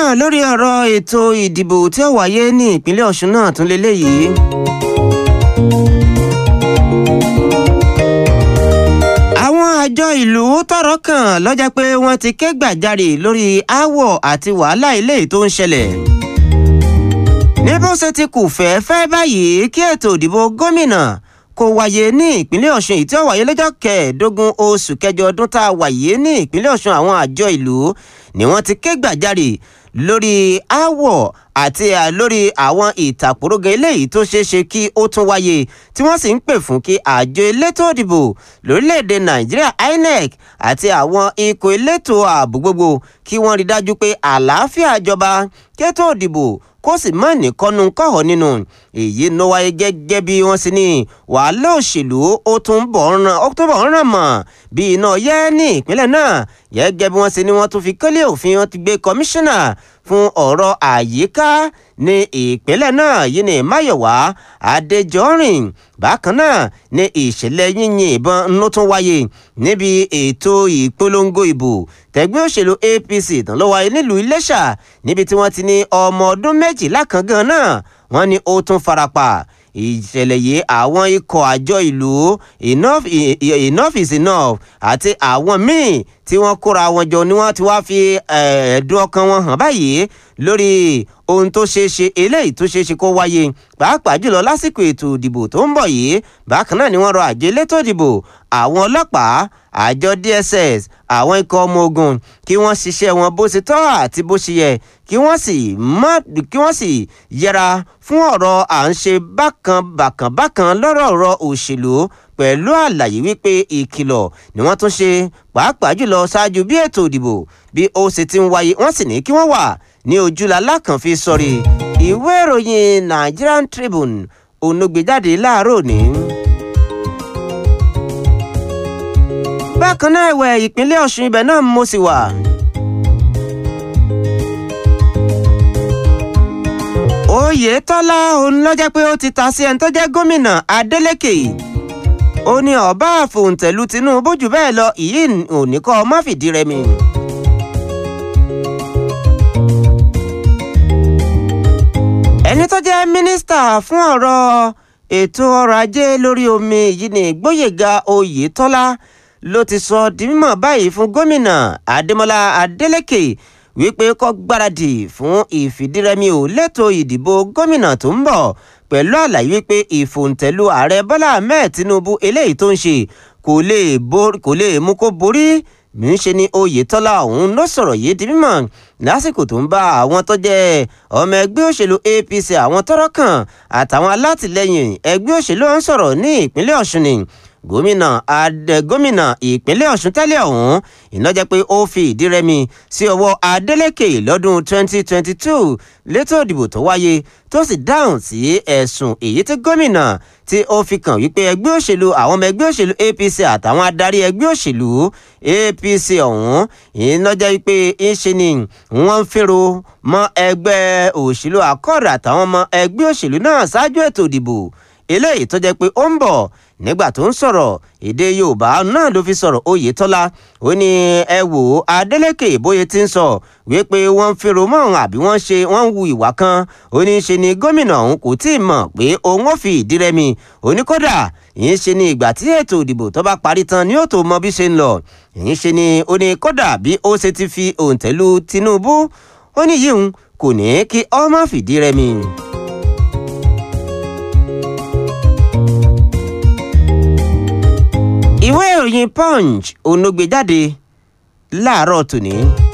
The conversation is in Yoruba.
náà lórí ọ̀rọ̀ ètò ìdìbò tí ó wáyé ní ìpínlẹ̀ ọ̀ṣun náà tún lélẹ́yìí. àwọn àjọ ìlú tọ́rọ̀ kàn lọ́jà pé wọ́n ti ké gbàjarè lórí aáwọ̀ àti wàhálà ilé tó ń ṣẹlẹ̀. ní bó ṣe ti kù fẹ́ẹ́fẹ́ báyìí kí ètò ìdìbò gómìnà kó wáyé ní ìpínlẹ̀ ọ̀ṣun èyí tí ó wáyé lọ́jọ́ kẹẹ̀ẹ́dógún oṣù kẹjọ ọdún tá a wáyé ní ìpínlẹ̀ ọ̀ṣun àwọn àjọ ìlú ni wọ́n ti ké gbàjarè lórí aáwọ̀ àti lórí àwọn ìtàkùrọ̀gẹ̀ eléyìí tó ṣeé ṣe kí ó tún wáyé tí wọ́n sì ń pè fún kí àjọ elétò òdìbò lórílẹ̀‐èdè nàìjíríà inec àti àwọn ikọ̀ elétò ààbò gbogbo kí wọ́n rí dájú pé àlàáfíà jọba kétò òdìbò kó sì mọ̀ ní kọ́nu kọ́họ̀ nínú èyí ló wáyé gẹ́gẹ́ bí wọ́n sì ní wàhálà òṣèlú ó tún bọ̀ ń ràn mọ́ bí iná yẹ́ ní ìpínlẹ̀ náà gẹ́gẹ́ bí wọ́n sì ní wọ́n tún fi kélé òfin wọn ti gbé kọmíṣánná fún ọ̀rọ̀ àyíká ní ìpínlẹ̀ náà yìí ní máyọ̀wá adéjọ́rìn bákan náà ní ìṣẹ̀lẹ̀ yíyin ìbọn ló tún wáyé níbi ètò ìpolongo ìbò tẹ̀gbẹ́ òṣèlú apc tán ló wáyé nílùú iléṣà níbi tí wọ́n ti ní ọmọ ọdún méjìlá kan gan náà wọ́n ní ó tún farapa ìṣẹ̀lẹ̀ yìí àwọn ikọ̀ àjọ ìlú enough enough is enough àti àwọn míì tí wọ́n kóra wọn jọ ni wọ́n ti wá fi ẹ̀ẹ́dùn ọkàn wọn hàn báyìí lórí ohun tó ṣeé ṣe eléyìí tó ṣeé ṣe kó wáyé pàápàá jùlọ lásìkò ètò ìdìbò tó ń bọ̀ yìí bákan náà ni wọ́n rọ àjọ elétò ìdìbò àwọn ọlọ́pàá àjọ dss àwọn ikọ̀ ọmọ ogun kí wọ́n ṣiṣẹ́ wọn bó ṣe tọ́ àti bó ṣe yẹ kí wọ́n sì mọ́ kí wọ́n sì yẹra fún ọ̀rọ̀ à ń ṣe bákan bákan bákan lọ́rọ̀ ọ̀rọ̀ òṣèlú pẹ̀lú àlàyé wípé ìkìlọ̀ ni wọ́n tún ṣe pàápàá jùlọ ṣáájú bí ètò ìdìbò bí ó ṣe ti ń wáyé wọ́n sì ní kí wọ́n wà ní ojúlala kan fi sọrí ìwé ìròyìn Nigerian Tribune onogbèjáde láàárọ̀ ní. bákan náà ẹ̀wẹ̀ ìpínlẹ̀ Ọ̀ṣun ibẹ̀ náà mo sì wà. Oyètọ́lá òun ló jẹ́ pé ó ti ta sí ẹni tó jẹ́ gómìnà Adeleke ó ní ọba àfòǹtẹ̀lù Tinubu jù bẹ́ẹ̀ lọ ìyí ò ní kọ́ ọ má fìdí rẹmi. ẹni tó jẹ́ mínísítà fún ọ̀rọ̀ ètò ọrọ̀ ajé lórí omi yìí ní Gbóyèga Oyètọ́lá ló ti sọ di mímọ̀ báyìí fún gómìnà Adémọ́lá Adélékè wípé kó gbáradì fún ìfìdírẹmi ò lẹ́tọ̀ ìdìbò gómìnà tó ń bọ̀ pẹ̀lú àlàyé wípé ìfòǹtẹ̀lù ààrẹ Bọ́lá Ahmed Tinubu eléyìí tó ń ṣe kò lè mú kó borí níṣe ni Oyètọ́lá ọ̀hún ló sọ̀rọ̀ yìí di mímọ̀ lásìkò tó ń bá àwọn tó jẹ́ ọmọ ẹgbẹ́ òṣèlú APC àwọn tọ́rọ̀ kàn àtàwọn alátìlẹyìn ẹgbẹ́ òṣèlú ọ̀hún sọ̀rọ̀ ní ìpínlẹ̀ Ọ̀ṣun ni gómìnà adé gómìnà ìpínlẹ̀ Ọ̀ṣun tẹ́lẹ̀ ọ̀hún iná jẹ́ pé ó fi ìdí rẹmi sí ọwọ́ Adeleke lọ́dún 2022 létò ìdìbò tó wáyé tó sì dáhùn sí ẹ̀sùn èyí tí gómìnà tí ó fi kàn wípé ẹgbẹ́ òṣèlú àwọn ọmọ ẹgbẹ́ òṣèlú APC àtàwọn adarí ẹgbẹ́ òṣèlú APC ọ̀hún iná jẹ́ wípé ńṣe ni wọ́n ń fèrò mọ́ ẹgbẹ́ òṣèlú Accord àtàwọn ọmọ ẹgbẹ́ òṣèlú náà ṣáájú ètò ìdìbò eléyìí tó jẹ́ pé ó ń bọ̀ nígbà tó ń sọ̀rọ̀ èdè Yorùbá náà ló fi sọ̀rọ̀ Oyètọ́lá ó ní ẹ wò ó Adeleke bóyá ti ń sọ wípé wọ́n ń fèrò mọ́ òun àbí wọ́n ṣe wọ́n ń hu ìwà kan ó ní ṣe ni gómìnà òun kò tí ì mọ̀ pé òun ò fi ìdí rẹmi ó ní kódà ìyẹn ṣe ni ìgbà tí ètò ìdìbò tó bá parí tán ni ó tó mọ bí ṣe ń lọ ìyẹn ṣe ni ó ní kódà bí ó ṣe ti fi òǹtẹ̀lù Tinubu ó ní yíhun kò ní kí ọmọ fìdí rẹmi. ìwé ìròyìn punch ònúgbèjáde láàárọ̀ tòní.